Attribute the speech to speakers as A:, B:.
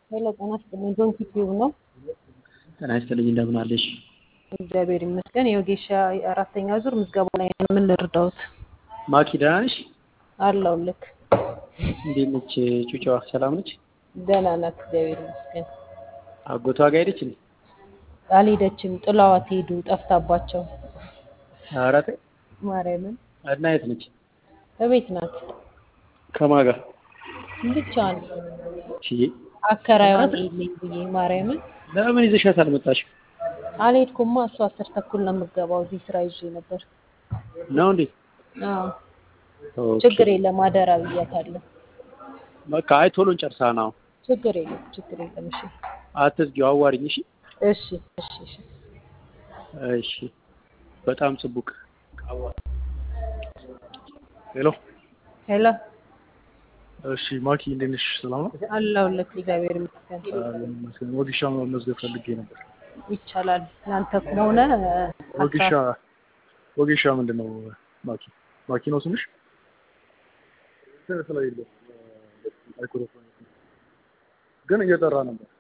A: ሄሎ ጤና ይስጥልኝ። ጆን ኪቲዩብ ነው።
B: ጤና ይስጥልኝ እንደምን አለሽ?
A: እግዚአብሔር ይመስገን። የወጌሻ አራተኛ ዙር ምዝገባ ላይ ነው። ምን ልርዳውት?
B: ማኪ ደህና ነሽ?
A: አለው ልክ
B: እንዴት ነች ጩጫዋ? ሰላም ነች?
A: ደህና ናት። እግዚአብሔር ይመስገን።
B: አጎቷ ጋር ሄደች እንዴ?
A: አልሄደችም። ጥላዋት ሄዱ። ጠፍታባቸው
B: ኧረ ተይ
A: ማርያምን
B: እና የት ነች?
A: እቤት ናት።
B: ከማን ጋር?
A: ብቻዋን
B: እሺ
A: አከራይዋን የለኝ ብዬ ማርያምን
B: ለምን ይዘሻት አልመጣሽም?
A: አልሄድኩማ። እሱ አስር ተኩል ነው የምገባው። እዚህ ስራ ይዤ ነበር።
B: ነው እንዴ?
A: አዎ
B: ኦኬ።
A: ችግር የለም። አደራ ብያታለሁ።
B: በቃ አይ ቶሎ እንጨርሳ ነው።
A: ችግር የለም። ችግር የለም። እሺ
B: አትዝጊው፣ አዋሪኝ። እሺ
A: እሺ እሺ እሺ
B: እሺ። በጣም ጽቡቅ ሄሎ።
A: ሄሎ
C: እሺ ማኪ እንዴት ነሽ? ሰላም ነው?
A: አለሁልህ። እግዚአብሔር ይመስገን።
C: ይመስገን። ወጌሻ መመዝገብ ፈልጌ ነበር።
A: ይቻላል። ለአንተ ከሆነ
C: ወጌሻ ወጌሻ ምንድን ነው ማኪ? ማኪ ነው ስምሽ? ስለሌለው ማይክሮፎን ግን እየጠራ ነበር።